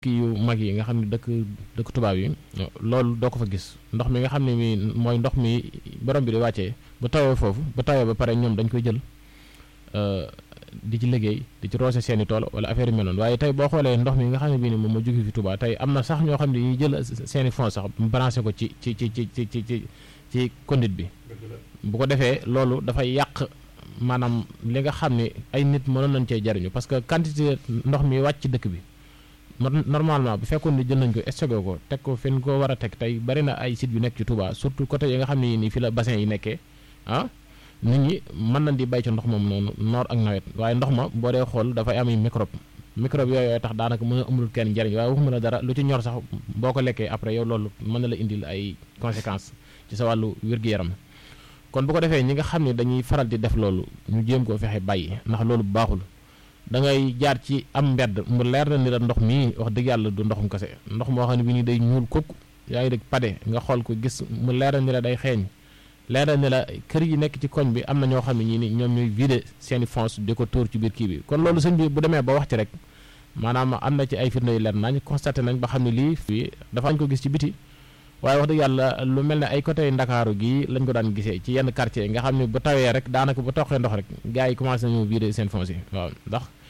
kii yu mag yi nga xam ne dëkk dëkk tubaab yi loolu doo ko fa gis ndox mi nga xam ne mi mooy ndox mi borom bi di wàccee bu tawee foofu bu tawee ba pare ñoom dañ koy jël di ci liggéey di ci roose seeni tool wala affaire yu mel noonu waaye tey boo xoolee ndox mi nga xam ne bii ni moom moo jóge fi Touba tey am na sax ñoo xam ne ñuy jël seeni fonds sax branché ko ci ci ci ci ci ci ci ci conduite bi bu ko defee loolu dafay yàq maanaam li nga xam ne ay nit mënoon nañ cee jariñu parce que quantité ndox mi wàcc ci dëkk bi normalement bu fekkoon ni jël nañ ko stocké ko teg ko fi ñu ko war a teg tey bari na ay sites yu nekk ci Touba surtout côté yi nga xam ne nii fi la bassin yi nekkee ah nit ñi mën nañ di bay ci ndox moom noonu noor ak nawet waaye ndox ma boo dee xool dafay am microbe microbe yooyu tax daanaka mën a amul kenn njariñ waaye waxuma la dara lu ci ñor sax boo ko lekkee après yow loolu mën na la indil ay conséquences ci sa wàllu wér-gu-yaram kon bu ko defee ñi nga xam ne dañuy faral di def loolu ñu jéem koo fexe bàyyi ndax loolu baaxul da ngay jaar ci am mbedd mu leer na ni la ndox mii wax dëgg yàlla du ndoxum kese ndox moo xam ne bi nii day ñuul kukk yaa ngi dégg pade nga xool ko gis mu leer na ni la day xeeñ leer na ni la kër yi nekk ci koñ bi am na ñoo xam ne ñii ni ñoom ñooy vider seeni fonds di ko tóor ci biir kii bi kon loolu sëñ bi bu demee ba wax ci rek maanaam am na ci ay firnde yu leer nañ constaté nañ ba xam ne lii fii dafa lañ ko gis ci biti waaye wax dëgg yàlla lu mel ne ay côté ndakaaru gii lañ ko daan gisee ci yenn quartier nga xam ne bu tawee rek daanaka bu toqee ndox rek gars yi commencé nañu vider seen fonds yi waaw ndax